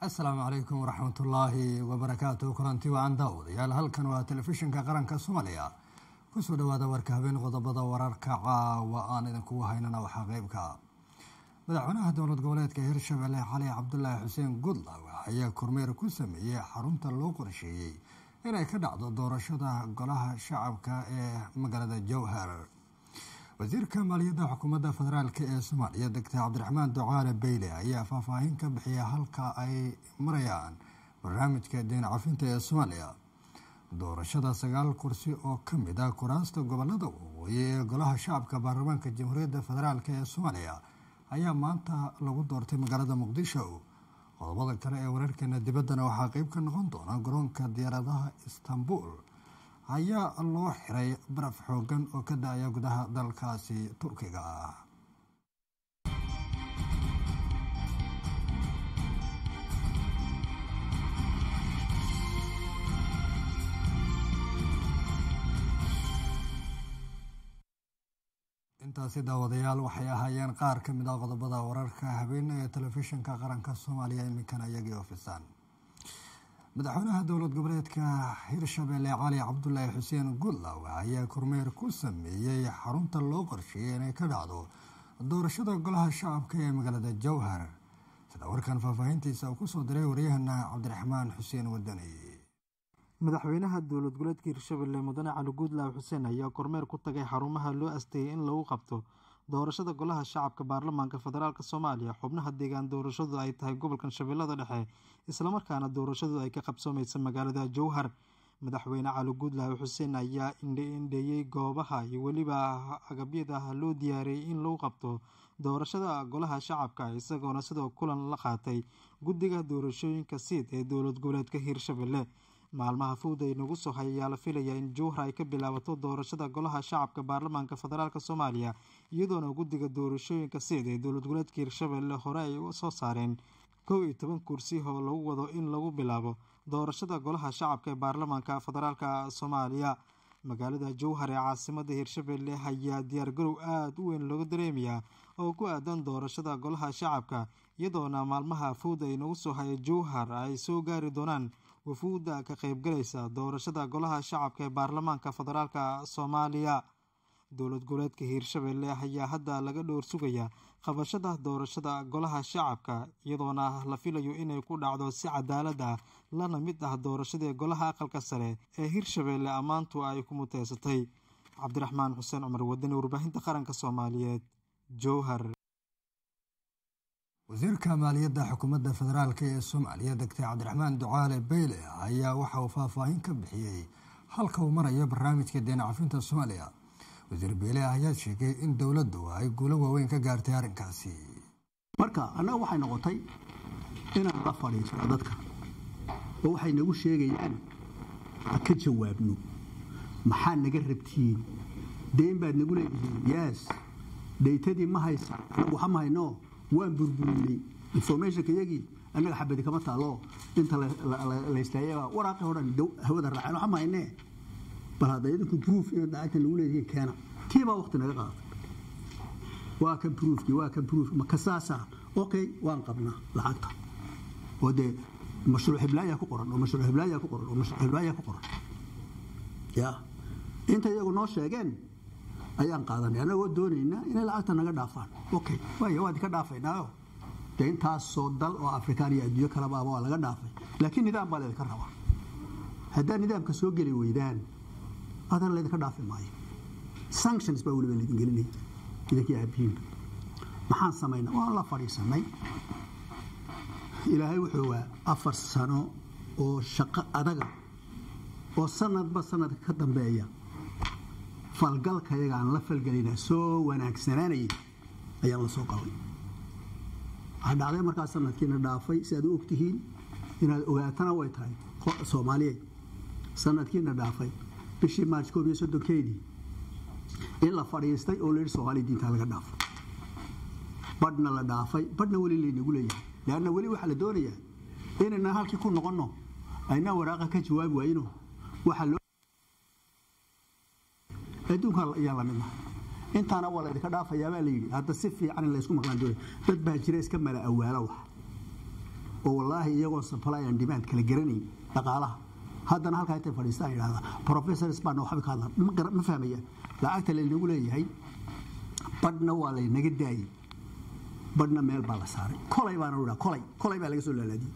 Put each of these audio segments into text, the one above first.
asalaamu calaykum waraxmatullaahi wabarakaatu kulanti wacan daawadayaal halkan waa telefishinka qaranka soomaaliya kusoo dhawaada warka habeen qodobada wararka caawa aan idinkugu haynana waxaa qeybka madaxweynaha dowlad goboleedka hirshabelle cali cabdulaahi xuseen gudlaw ayaa kormeer ku sameeyey xarunta loo qorsheeyey inay ka dhacdo doorashada golaha shacabka ee magaalada jowhar wasiirka maaliyadda xukuumadda federaalk ee soomaaliya doctor cabdiraxmaan ducaale beyle ayaa faahfaahin ka bixiya halka ay marayaan barnaamijka deen cafinta ee soomaaliya doorashada sagaal kursi oo ka mid ah kuraasta gobolada waqooyi ee golaha shacabka baarlamaanka jamhuuriyadda federaalk ee soomaaliya ayaa maanta lagu doortay magaalada muqdisho qodobada kale ee wararkeena dibaddana waxaa qeyb ka noqon doona garoonka diyaaradaha istanbul ayaa loo xiray baraf xoogan oo ka da-aya gudaha dalkaasi turkiga ah intaasi daawadayaal waxay ahaayeen qaar ka mid ah qodobada wararka habeen ee telefishinka qaranka soomaaliya iminkana iyagii ofisaan madaxweynaha dowlad goboleedka hirshabelle cali cabdulaahi xuseen gudlaw ayaa kormeer ku sameeyey xarunta loo qorsheeyey inay ka dhacdo doorashada golaha shacabka ee magaalada jowhar sida warkan faahfaahintiisa uu kusoo diray waryahana cabdiraxmaan xuseen wadani madaxweynaha dowlad goboleedka hirshabelle mudane cali guudlaaw xuseen ayaa kormeer ku tagay xarumaha loo asteeyey in lagu qabto doorashada golaha shacabka baarlamaanka federaalk soomaaliya xubnaha deegaan doorashadu ay tahay gobolkan shabeellada dhexe islamarkaana doorashadu ay ka qabsoomaysa magaalada jowhar madaxweyne cali guudlaaw xuseen ayaa indheindheeyey goobaha iyo weliba agabyada loo diyaariyey in lagu qabto doorashada golaha shacabka isagoona sidoo kulan la qaatay guddiga doorashooyinka siid ee dowlad goboleedka hirshabelle maalmaha fowda inagu soo hay ayaa la filayaa in jowhar ay ka bilaabato doorashada golaha shacabka baarlamaanka federaalk soomaaliya iyadoona guddiga doorashooyinka siid ee dowlad goboleedka hirshabelle hore ay soo saareen kow iyo toban kursi oo lagu wado in lagu bilaabo doorashada golaha shacabka ee baarlamaanka federaalk soomaaliya magaalada jowhar ee caasimada hirshabelle ayaa diyaargarow aada u weyn looga dareemayaa oo ku aadan doorashada golaha shacabka iyadoona maalmaha fowda inagu soo haya jowhar ay soo gaari doonaan wafuudda ka qaybgalaysa doorashada golaha shacabka ee baarlamaanka federaalk soomaaliya dowlad goboleedka hiirshabelle ayaa hadda laga dhowr sugayaa qabashada doorashada golaha shacabka iyadoona la filayo inay ku dhacdo si cadaalad ah lana mid ah doorashadii golaha aqalka sare ee hiirshabelle ammaantu ay ku muteysatay cabdiraxmaan xuseen cumar wadani warbaahinta qaranka soomaaliyeed jowhar wasiirka maaliyadda xukuumadda federaalk ee soomaaliya doctor cabdiraxmaan ducaale beyle ayaa waxa uu faahfaahin ka bixiyey halka uu marayo barnaamijka deen cafinta soomaaliya wasiir beyle ayaa sheegay in dowladdu ay guulo waaweyn ka gaartay arrinkaasi marka annaga waxay noqotay inaan la fadhiisano dadka oo waxay nagu sheegayaan ha ka jawaabno maxaa naga rabtiin deen baad nagu leedihiin yaas dhaytadii ma haysa anagu waxa ma hayno waan burburinay informationka iyagii annaga xabadi kama taalo inta laystaayaba waraaqi o dhan hawada raaceen waxa ma haynee bal hadda idinku proof inaad lacagta nagu leedihiin keena tii baa waqti naga qaaday waa kan proofkii waa kan proof ma kasaasa okay waan qabnaa lacagta oo dee mashruuc hiblaayaa ku qoran oo mashruuc hiblaayaa ku qoran oo mashruuc hiblaayaa ku qoran ya inta iyagu noo sheegeen ayaan qaadanay annagoo doonayna inay lacagta naga dhaafaan okay waaya waa idinka dhaafaynaayo dee intaasoo dal oo afrikaan iyo adduunyo kalabaaba waa laga dhaafay laakiin nidaam baa laydinka rabaa haddaa nidaamka soo geli weydaan adana laydinka dhaafi maayo sanctions baa weliba laydin gelinaya idinkii aabihiinba maxaan samaynaa waan la fadhiisanay ilaahay wuxuu ogaa afar sano oo shaqo adaga oo sanadba sanadka ka dambeeya falgalkayaga aan la falgelina soo wanaagsanaanayay ayaan la soo qabay waxaa dhacday markaa sanadkiina dhaafay si aad u ogtihiin inaad ogaatana way tahay soomaaliyeed sanadkiina dhaafay bishii maarch koob iyo soddonkeedii in la fadhiistay oo layidhi soomaaliya diintaa laga dhaafay badhna la dhaafay badhna weli laynagu leeyahay leanna weli waxaa la doonayaa inaynan halkii ku noqonno aynaan waraaqa ka jawaabi waayno waxaa loo adduunka ayaa lamid nahay intaana waa laydinka dhaafayaabaa layidhi hadda si fiican in laysku maqlaan doonay dad baa jira iska mala awaalo wax oo wallaahi iyagoo supply and demand kala garanayn dhaqaalaha haddana halkaa intay fadhiistaan yidhahda professors baana waxba ka hadlan ma gara- ma fahmayaan lacagta laynagu leeyahay badhna waa laynaga daayey badhna meel baa la saaray kolay baana idhaa kolay kolay baa laga soo laalaadiyey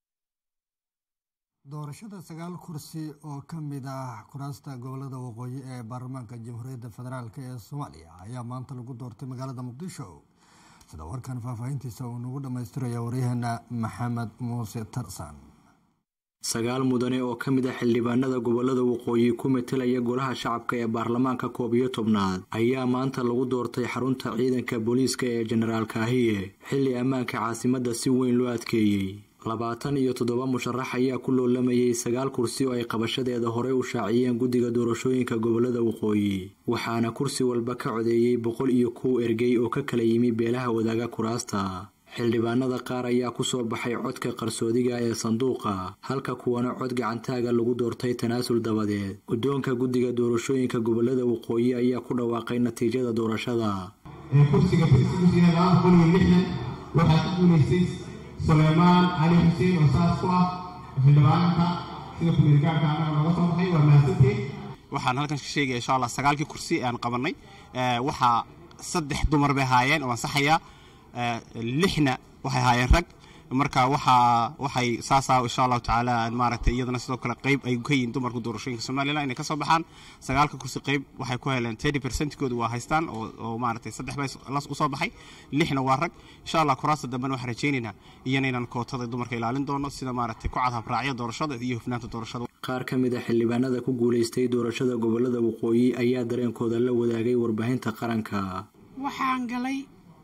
doorashada sagaal kursi oo ka mid ah kuraasta gobolada waqooyi ee baarlamaanka jamhuuriyadda federaalk ee soomaaliya ayaa maanta lagu doortay magaalada muqdisho sida warkan faahfaahintiisa uu nagu dhammaystiraya waryaheena maxamed muuse tarsan sagaal mudane oo ka mid ah xildhibaanada gobolada waqooyi ku metelaya golaha shacabka ee baarlamaanka koob iyo tobnaad ayaa maanta lagu doortay xarunta ciidanka booliiska ee jenaraal kaahiye xilli ammaanka caasimadda si weyn loo adkeeyey labaatan iyo toddoba musharax ayaa ku loolamayay sagaal kursi oo ay qabashadeeda horey u shaaciyeen guddiga doorashooyinka gobolada waqooyi waxaana kursi walba ka codeeyey boqol iyo kow ergey oo ka kala yimi beelaha wadaaga kuraasta xildhibaanada qaar ayaa ku soo baxay codka qarsoodiga ee sanduuqa halka kuwana cod gacantaaga lagu doortay tanaasul dabadeed guddoonka guddiga doorashooyinka gobolada waqooyi ayaa ku dhawaaqay natiijada doorashada ee kursiga kursigiisu yahay laba boqol iyo lixdan waxaa ku guulaystay suleymaan cali xuseen oo saas ku ah xildhibaanka sida kumeelgaarka annaga nooga soo baxay waa mahadsantiin waxaan halkan ka sheegaya insha allah sagaalkii kursi aan qabanay ee, waxaa saddex dumar bay haayeen oo ansaxaya ee, lixna waxay haayeen rag marka waxaa waxay saasaa insha allahu tacaala maaragtay iyadana sidoo kale qayb ay ka yihiin dumarka doorashooyinka somalilan inay kasoo baxaan sagaalka kursi qayb waxay ku heleen thirty percentkooda waa haystaan oo oo maaragtay saddex bay las usoo baxay lixna waa rag insha allah kuraasta dambena waxaan rajaynaynaa iyana inaan kootada dumarka ilaalin doono sida maaragtay ku cad habraacya doorashada iyo hufnaanta doorashada qaar ka mid a xildhibaanada ku guulaystay doorashada gobolada waqooyi ayaa dareenkooda la wadaagay warbaahinta qaranka waxaan galay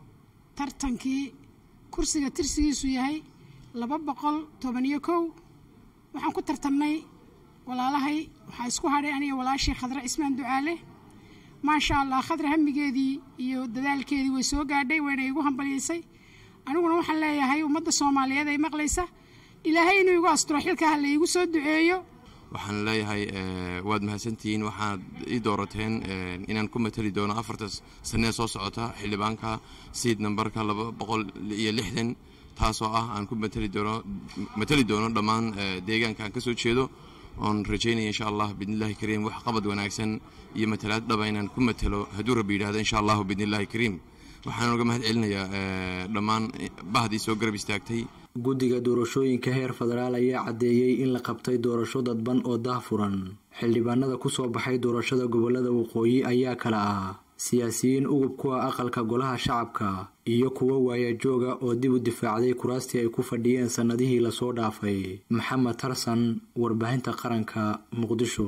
tartankii kursiga tirsigiisu yahay laba boqol toban iyo kow waxaan ku tartamnay walaalahay waxaa isku hadhay aniga walaashii khadre cismaan ducaale maasha allah khadre hamigeedii iyo dadaalkeedii way soo gaadhay wayna igu hambalyaysay aniguna waxaan leeyahay ummadda soomaaliyeed ay maqlaysa ilaahay inuu igu asturo xilka ha la iigu soo duceeyo waxaan leeyahay eh, waad mahadsantihiin waxaad ii doorateen eh, inaan ku matali doono afarta sanee soo socota xildhibaanka siid nambarka laba boqol iyo lixdan taasoo ah aan ku matali doono matali doono dhammaan eh, deegaanka aan ka soo jeedo oon rajaynaya insha allah biidnillahi kariim wax qabad wanaagsan iyo matalaad dhaba inaan ku matalo hadduu rabbi yidhahdo insha allahu biidnillahi kariim waxaan uga mahad celinayaa eh, dhammaan bahdii soo garab istaagtay guddiga doorashooyinka heer federaal ayaa caddeeyey in la qabtay doorasho dadban oo daahfuran xildhibaanada ku soo baxay doorashada gobolada waqooyi ayaa kala ah siyaasiyiin ugub ku ah aqalka golaha shacabka iyo kuwo waayajooga oo dib u difaacday kuraastii ay ku fadhiyeen sannadihii lasoo dhaafay maxamed tarsan warbaahinta qaranka muqdisho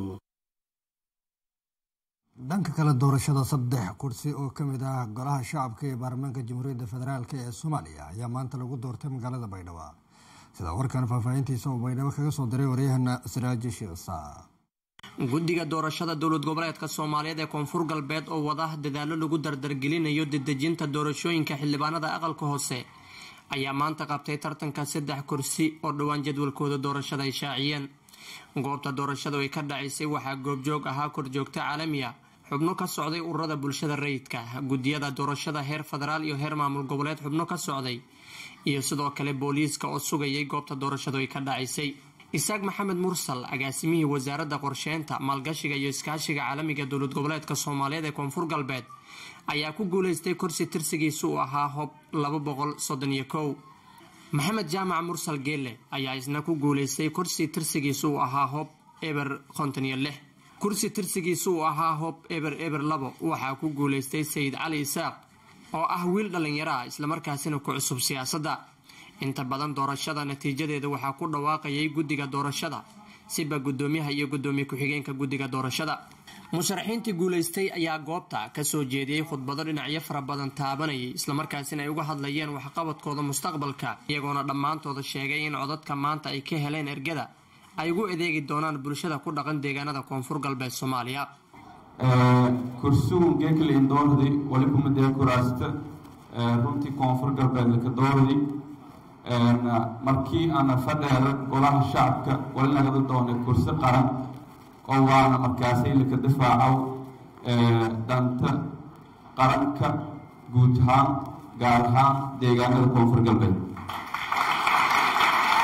dhanka kale doorashada saddex kursi oo ka mid ah golaha shacabka ee baarlamaanka jamhuuriyadda federaalk ee soomaaliya ayaa maanta lagu doortay magaalada baydhabo sida warkan faahfaahintiisa uu baydhabo kaga soo diray waryahana siraaji shiisa guddiga doorashada dowlad goboleedka soomaaliyeed ee koonfur galbeed oo wada dadaalo lagu dardargelinayo dedejinta doorashooyinka xildhibaanada aqalka hoose ayaa maanta qabtay tartanka saddex kursi oo dhowaan jadwalkooda doorashada ay shaaciyeen goobta doorashadu ay ka dhacaysay waxaa goobjoog ahaa korjoogto caalamiya xubno ka socday ururada bulshada rayidka guddiyada doorashada heer federaal iyo heer maamul goboleed xubno ka socday iyo sidoo kale booliiska oo sugayay goobta doorashadu ay ka dhacaysay isaaq maxamed mursal agaasimihii wasaaradda qorsheynta maalgashiga iyo iskaashiga caalamiga dowlad goboleedka soomaaliyeed ee koonfur galbeed ayaa ku guuleystay kursi tirsigiisu uu ahaa hob laba boqol soddon iyo kow maxamed jaamac mursal geelle ayaa isna ku guuleystay kursi tirsigiisu uu ahaa hob eber konton iyo lix kursi tirsigiisu uu ahaa hob eber eber labo waxaa ku guuleystay sayid cali isaaq oo ah wiil dhallinyaro ah islamarkaasina ku cusub siyaasadda inta badan doorashada natiijadeeda waxaa ku dhawaaqayay guddiga doorashada siba guddoomiyaha iyo guddoomiye ku-xigeenka guddiga doorashada musharaxiintii guulaystay ayaa goobta kasoo jeediyey khudbado dhinacyo fara badan taabanayay islamarkaasina ay uga hadlayeen waxqabadkooda mustaqbalka iyagoona dhammaantooda sheegay in codadka maanta ay ka heleen ergada ay ugu adeegi doonaan bulshada ku dhaqan deegaanada koonfur galbeed soomaaliya kursugun geekale indoordi wali kumadee kuraasta runtii koonfur galbeed laka doordi markii aana fadheera golaha shacabka wali nagada doonay kursi qaran oo waana markaasay laka difaacow danta qaranka guud ahaan gaar ahaan deegaanada koonfur galbeed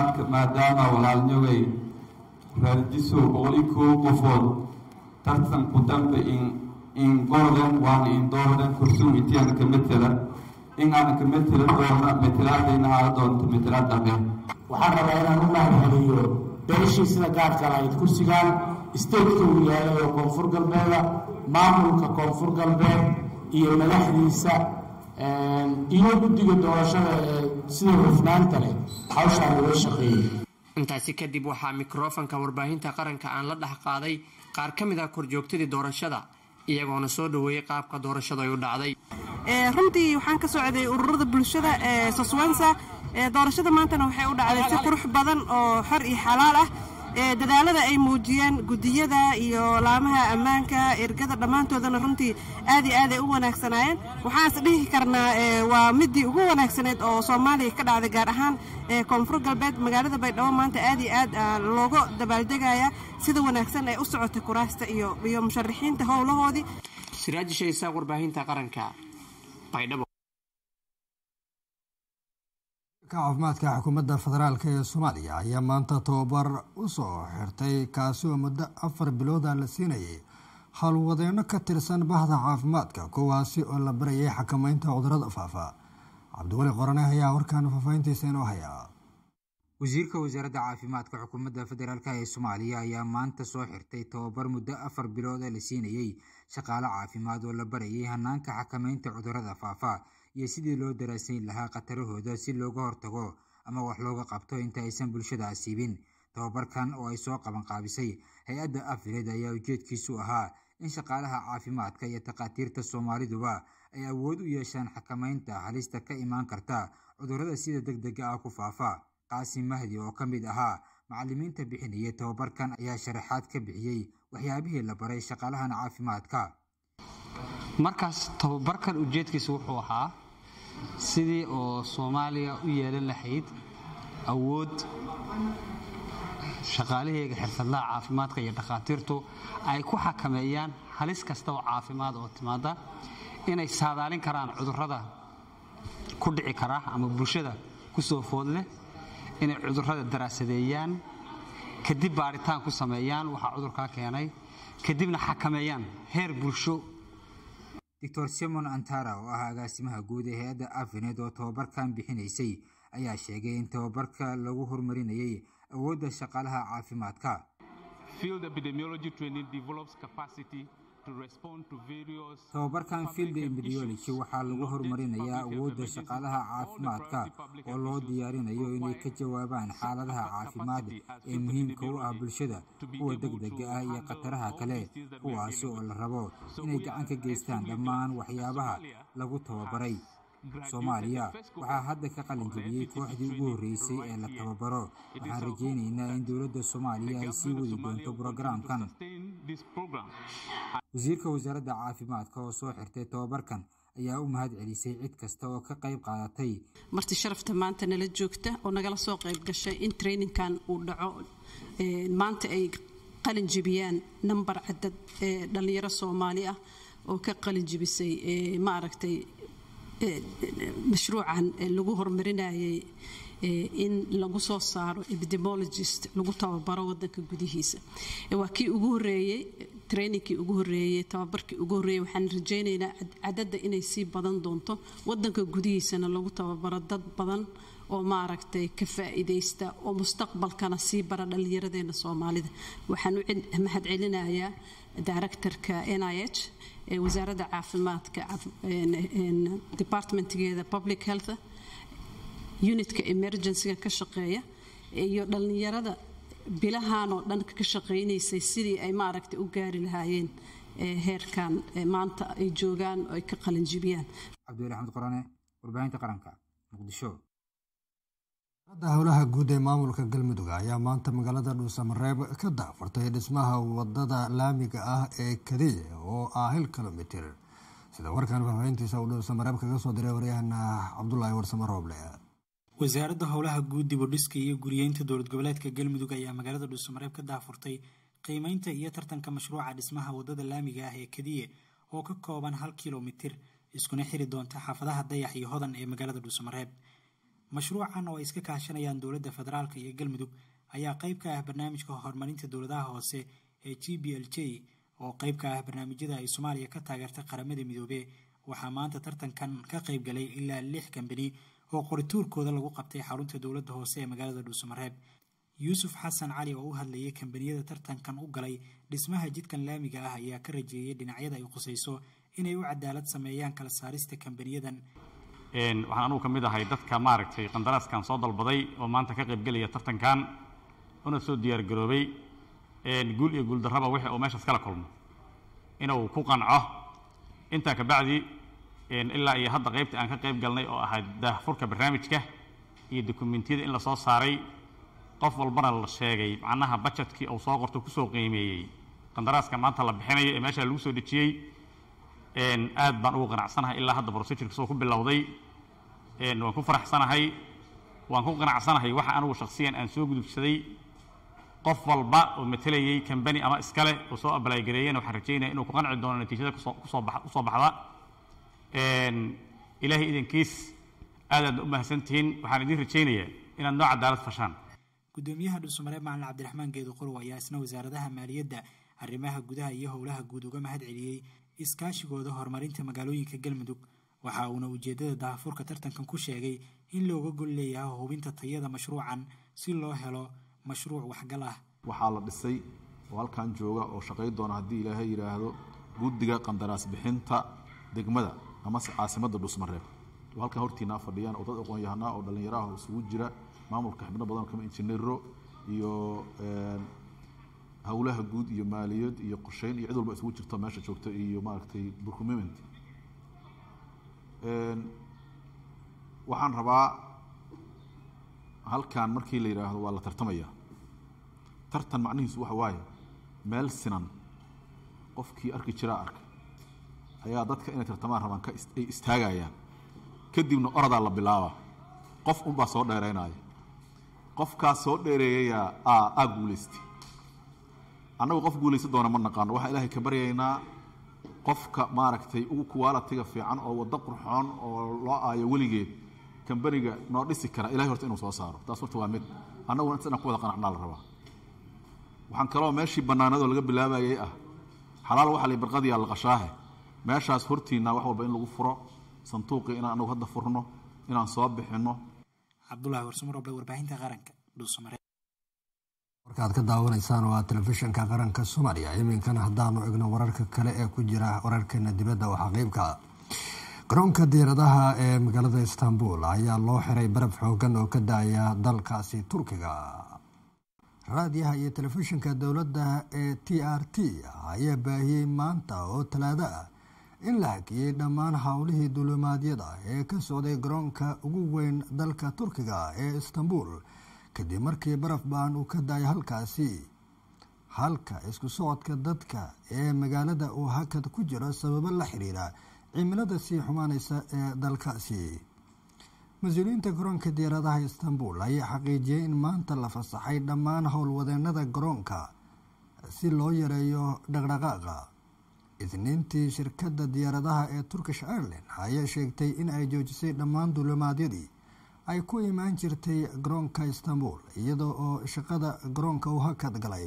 caafimaadka maadaama walaalnyogay raarjiso boqol iyo kow qofood tartanku dambe in in gorden waana in doorden kursuum intiyaana ka metela in aana ka metela doona metelaadayna haala doonto metelaad dambe waxaan rabaa inaan u mahadceliyo beeshii sida gaadka lahayd kursigan stateka uu yaalay oo koonfur galbeeda maamulka koonfur galbeed iyo madaxdiisa iyo guddiga doorashada ee sida hufnaanta leh hawshaan uga shaqeeyey intaasi kadib waxaa mikrofanka warbaahinta qaranka aan la dhex qaaday qaar ka mid ah korjoogtadii doorashada iyagoona soo dhoweeyey qaabka doorashada ay u dhacday runtii waxaan ka socday ururada bulshada ee soswensa doorashada maantana waxay u dhacday si qurux badan oo xor iyo xalaal ah dadaalada ay muujiyeen gudiyada iyo laamaha ammaanka ergada dhammaantoodana runtii aad iyo aaday u wanaagsanaayeen waxaanse dhihi karnaa waa midii ugu wanaagsaneed oo soomaaliya ka dhacday gaar ahaan koonfur galbeed magaalada baydhabo maanta aad iyo aad looga dabaaldegaya sida wanaagsan ay u socotay kuraasta iyo iyo musharaxiinta howlahoodii siraaji shaysaa warbaahinta qaranka baydhabo caafimaadka xukuumadda federaalk ee soomaaliya ayaa maanta tababar u soo xirtay kaasi oo muddo afar bilooda la siinayay howlwadeenno ka tirsan bahda caafimaadka kuwaasi oo la barayay xakameynta cudurada faafa cabdiweli qorane ayaa warkaan faafahintiisa inoo hayaa wasiirka wasaaradda caafimaadka xukuumadda federaalk ee soomaaliya ayaa maanta soo xirtay tababar muddo afar bilooda la siinayey shaqaale caafimaad oo la barayay hanaanka xakameynta cudurada faafa iyo sidii loo daraasayn lahaa khatarahooda si looga hortago ama wax looga qabto inta aysan bulshada asiibin tababarkan oo ay soo qaban qaabisay hay-adda afired ayaa ujeedkiisu ahaa in shaqaalaha caafimaadka iyo takhaatiirta soomaaliduba ay awood u yeeshaan xakameynta halista ka imaan karta cudurrada sida deg dega ah ku faafa qaasim mahdi oo ka mid ahaa macallimiinta bixinayay tababarkan ayaa sharaxaad ka bixiyey waxyaabihii la baray shaqaalahan caafimaadka markaas tababarkan ujeedkiisa wuxuu ahaa sidii oo soomaaliya u yeelan lahayd awood shaqaalaheega xirfadlaha caafimaadka iyo dhakhaatiirtu ay ku xakameeyaan halis kasta oo caafimaad oo timaada inay saadaalin karaan cudurrada ku dhici kara ama bulshada ku soo food leh inay cudurrada daraasadeeyaan kadib baaritaan ku sameeyaan waxaa cudurkaa keenay kadibna xakameeyaan heer bulsho doctor simon antara oo ah agaasimaha guud ee hay-adda afinet oo tababarkan bixinaysay ayaa sheegay in tababarka lagu horumarinayay awoodda shaqaalaha caafimaadka tababarkan field epidemiology waxaa lagu horumarinayaa awoodda shaqaalaha caafimaadka oo loo diyaarinayo inay ka jawaabaan xaaladaha caafimaad ee muhiimka u ah bulshada kuwa degdega ah iyo khataraha kale kuwaasi oo la rabo inay gacan ka geystaan dhammaan waxyaabaha lagu tababaray soomaaliya waxaa hadda ka qalin jebiyey kooxdii ugu horreysay ee la tababaro waxaan rajaynaynaa in dowladda soomaaliya ay sii wadi doonto brogaraamkan wasiirka wasaaradda caafimaadka oo soo xirtay tababarkan ayaa u mahad celisay cid kasta oo ka qayb qaadatay marti sharafta maanta nala joogta oo nagala soo qayb gashay in traininkan uu dhaco maanta ay qalin jebiyaan nambar cadad ee dhallinyaro soomaali ah oo ka qalin jebisay maaragtay mashruucan lagu horumarinayay in lagu soo saaro epidemologist lagu tababaro wadanka gudihiisa waa kii ugu horeeyey trainingkii ugu horeeyey tababarkii ugu horeeyey waxaan rajaynaynaa cadadda inay sii badan doonto wadanka gudihiisana lagu tababaro dad badan oo maaragtay ka faa'iidaysta oo mustaqbalkana sii bara dhallinyaradeena soomaalida waxaan u mahad celinayaa directorka n i h ee wasaaradda caafimaadka departmentgeeda public health unitka emergencyga ka shaqeeya iyo dhallinyarada bilahan oo dhan ka shaqaynaysay sidii ay maaragtay u gaari lahaayeen heerkan maanta ay joogaan oo ay ka qalinjibiyaan cabdiweli axmed qorane warbaahinta qaranka muqdisho da howlaha guud ee maamulka galmudug ayaa maanta magaalada dhuusamareeb ka daafurtay dhismaha wadada laamiga ah ee kadiye oo ah hil kilomitir sida warkan faahfaahintiisa uu dhuusamareeb kaga soo diray waryahana cabdulaahi warsamo rooble wasaaradda howlaha guud dibudhiska iyo guriyeynta dowlad goboleedka galmudug ayaa magaalada dhuusamareeb ka daafurtay qiimeynta iyo tartanka mashruuca dhismaha wadada laamiga ah ee kadiye oo ka kooban hal kilomitir iskuna xiri doonta xaafadaha dayax iyo hodan ee magaalada dhuusamareeb mashruucan oo ay iska kaashanayaan dowladda federaalk iyo galmudug ayaa qayb ka ah barnaamijka horumarinta dowladaha hoose ee g b l j oo qayb ka ah barnaamijyada ay soomaaliya ka taageerta qaramada midoobe waxaa maanta tartankan ka qayb galay ilaa lix kambani oo qorituurkooda lagu qabtay xarunta dowladda hoose ee magaalada dhuusamareeb yuusuf xasan cali oo u hadlayay kambaniyada tartankan u galay dhismaha jidkan laamiga ah ayaa ka rajeeyay dhinacyada ay khusayso inay u cadaalad sameeyaan kala saarista kambaniyadan waxaan anugu ka mid ahay dadka maaragtay qandaraaskan soo dalbaday oo maanta ka qaybgelaya tartankan una soo diyaargaroobay guul iyo guuldarraba wixii uu meeshaas kala kulmo inuu ku qanco intaa ka bacdi ilaa iyo hadda qaybta aan ka qayb galnay oo ahayd daahfurka barnaamijka iyo dokumentiyada in la soo saaray qof walbana la sheegay macnaha bajetkii uu soo qorto kusoo qiimeeyey qandaraaska maanta la bixinayo ee meesha lagu soo dejiyey aad baan ugu qanacsanahay ilaa hadda procedureka soo ku bilowday waan ku faraxsanahay waan ku qanacsanahay waxa anugu shakhsiyan aan soo gudubsaday qof walba oo matelayay kambani ama iskale oo soo abalagareeyeen waxaan rajaynaya inuu ku qanci doono natiijada kusoo kusoo bax usoo baxda ilaahay idankiis aadaad u mahadsantihiin waxaan idiin rajaynayaa inaad noo cadaalad fashaan gudoomiyaha dhuusamareeb macalin cabdiraxmaan geedu qorow ayaa isna wasaaradaha maaliyadda arrimaha gudaha iyo howlaha guud uga mahad celiyey iskaashigooda horumarinta magaalooyinka galmudug waxa uuna ujeeddada daahfurka tartankan ku sheegay in looga gol leeyahay hubinta tayada mashruucan si loo helo mashruuc waxgal ah waxaa la dhisay oo halkan jooga oo shaqay doona haddii ilaahay yidhaahdo guddiga qandaraas bixinta degmada amase caasimadda dhuusmareeb oo halkan hortiinaa fadhiyaan oo dad aqoon-yahanaa oo dhallinyaraah oo isugu jira maamulka xibno badan kama injineero iyo howlaha guud iyo maaliyad iyo qorsheyn iyo cid walba isugu jirto meesha joogta iyo maaragtay procurement waxaan rabaa halkan markii la yidhaahdo waa la tartamaya tartan macnihiisu waxa waaye meel sinan qofkii arki jiraa arka ayaa dadka inay tartamaan rabaan ka ay istaagayaan kadibna oradaa la bilaaba qof unbaa soo dheeraynaya qofkaas soo dheereeyayaa aa aa guulaystay annagu qof guulaysan doona ma naqaano waxaan ilaahay ka baryaynaa qofka maaragtay ugu kuwaalatiga fiican oo waddo qurxoon oo loo aayo weligeed kambaniga noo dhisi kara ilahay horta inuu soo saaro taas horta waa mid annaguna inta inaan ku wada qanacnaa la rabaa waxaan kaloo meeshii bannaanadoo laga bilaabayay ah xalaal waxa la barqadiyaa la qashaahe meeshaas hortiinna wax walba in lagu furo sanduuqii inaan anagu hadda furno inaan soo bixinno cabdulahi warsumaroble warbaahinta qaranka dhuusamareeb warkaad ka daawanaysaan waa telefishinka qaranka soomaaliya iminkana haddaanu egno wararka kale ee ku jira wararkeena dibadda waxaa qeybka garoonka diiradaha ee magaalada istanbul ayaa loo xiray baraf xoogan oo ka da-aya dalkaasi turkiga raadiyaha iyo telefishinka dowladda ee t r t ayaa baahiyey maanta oo talaado ah in la hakiyey dhammaan howlihii dulimaadyada ee ka socday garoonka ugu weyn dalka turkiga ee istanbul kadib markii baraf baan uu ka daayay halkaasi halka isku socodka dadka ee magaalada uu hakad ku jiro sababo la xiriira cimilada sii xumaaneysa ee dalkaasi mas-uuliyiinta garoonka diyaaradaha istanbul ayaa xaqiijiyey in maanta la fasaxay dhammaan howlwadeenada garoonka si loo yareeyo dhaqdhaqaaqa isniintii shirkadda diyaaradaha ee turkish airline ayaa sheegtay in ay joojisay dhammaan dulimaadyadii ay ku imaan jirtay garoonka istanbul iyadoo oo shaqada garoonka uu hakad galay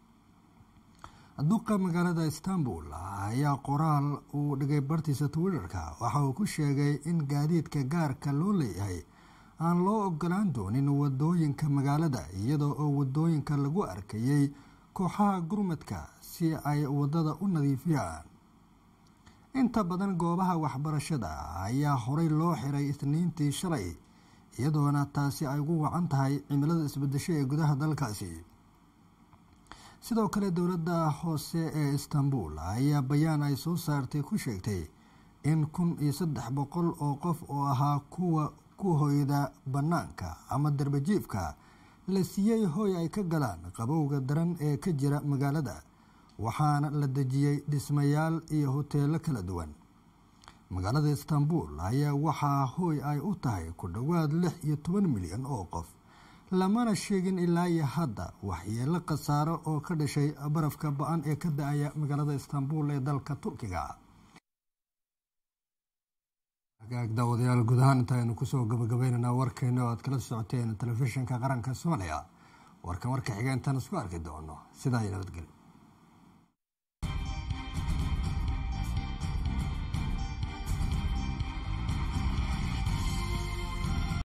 duqa magaalada istanbul ayaa qoraal uu dhigay bartiisa twitterka waxa uu ku sheegay in gaadiidka gaarka loo leeyahay aan loo ogolaan doonin wadooyinka magaalada iyadoo oo wadooyinka lagu arkayay kooxaha gurmadka si ay wadada u nadiifiyaan inta badan goobaha waxbarashada ayaa horey loo xiray isniintii shalay iyadoona taasi ay ugu wacan tahay cimilada isbedesho ee gudaha dalkaasi sidoo kale dowladda hoose ee istanbul ayaa bayaan ay soo saartay ku sheegtay in kun iyo saddex boqol oo qof oo ahaa kuwa ku hoyda bannaanka ama darbajiifka la siiyey hoy ay ka galaan qabowga daran ee ka jira magaalada waxaana la dejiyey dhismayaal iyo hoteelo kala duwan magaalada istanbul ayaa waxaa hooy ay u tahay ku dhowaad lix iyo toban milyan oo qof lamana sheegin ilaa iyo hadda waxyeelo khasaaro oo ka dhashay barafka ba-an ee ka da-aya magaalada istanbul ee dalka turkiga agaag daawadayaal guud ahaan intaaynu kusoo gabagabaynaynaa warkeena oo aad kala socoteen telefishinka qaranka soomaaliya warkan warka xiga intaan isku arki doono sidaa iyo nabadgelyo